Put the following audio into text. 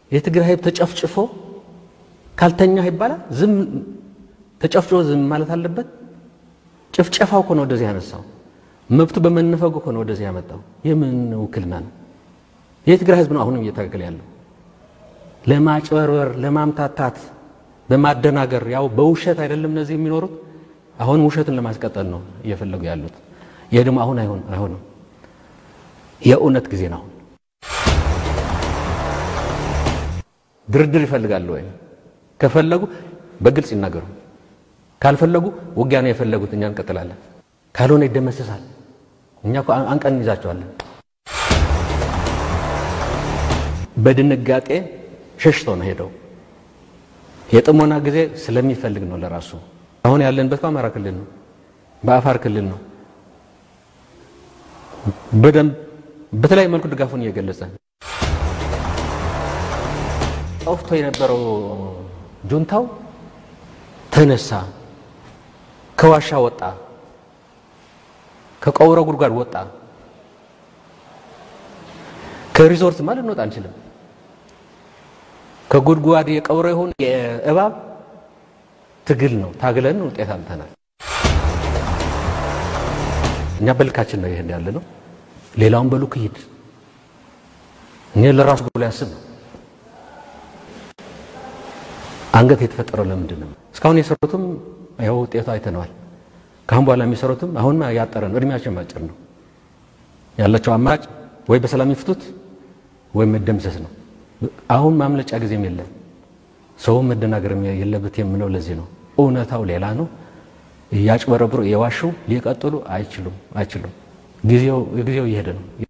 የትግራይ ህዝብ ተጨፍጭፎ ካልተኛ ይባላል። ዝም ተጨፍጭፎ ዝም ማለት አለበት? ጭፍጨፋው እኮ ነው ወደዚህ ያነሳው። መብቱ በመነፈጉ እኮ ነው ወደዚህ ያመጣው። የምን ውክልና ነው? የትግራይ ህዝብ ነው አሁንም እየታገለ ያለው ለማጭበርበር፣ ለማምታታት፣ በማደናገር ያው በውሸት አይደለም እነዚህ የሚኖሩት። አሁን ውሸትን ለማስቀጠል ነው እየፈለጉ ያሉት። ይሄ ደግሞ አሁን አይሆን አይሆንም። የእውነት ጊዜ ነው። ድርድር ይፈልጋሉ ወይ? ከፈለጉ በግልጽ ይናገሩ። ካልፈለጉ ውጊያ ነው የፈለጉት፣ እኛ እንቀጥላለን። ካልሆነ ይደመሰሳል። እኛ እኮ አንቀን እንይዛቸዋለን። በድንጋጤ ሸሽቶ ነው ሄደው። የጥሞና ጊዜ ስለሚፈልግ ነው ለራሱ። አሁን ያለንበት በአማራ ክልል ነው፣ በአፋር ክልል ነው። በደንብ በተለያየ መልኩ ድጋፉን እየገለጸ ጠፍቶ የነበረው ጁንታው ተነሳ፣ ከዋሻ ወጣ፣ ከቀውረ ጉድጓድ ወጣ። ከሪዞርት ማለት እንወጣ አንችልም። ከጉድጓድ የቀውረ ይሁን የእባብ ትግል ነው። ታግለን ውጤት አምተናል። እኛ በልካችን ነው ይሄን ያለ ነው። ሌላውን በሉክ ይሂድ። እኔ ለራሱ ብሎ ያስብ ነው። አንገት የተፈጠረው ለምንድን ነው? እስካሁን የሰሩትም ያው ውጤቱ አይተነዋል። ከአሁን በኋላ የሚሰሩትም አሁን ያጠረ ነው። እድሜያቸው አጭር ነው። ያላቸው አማራጭ ወይ በሰላም ይፍቱት ወይም መደምሰስ ነው። አሁን ማምለጫ ጊዜም የለም። ሰውም መደናገር የለበት የምለው ለዚህ ነው። እውነታው ሌላ ነው። እያጭበረብሩ የዋሹ ሊቀጥሉ አይችሉም አይችሉም። ጊዜው ጊዜው እየሄደ ነው።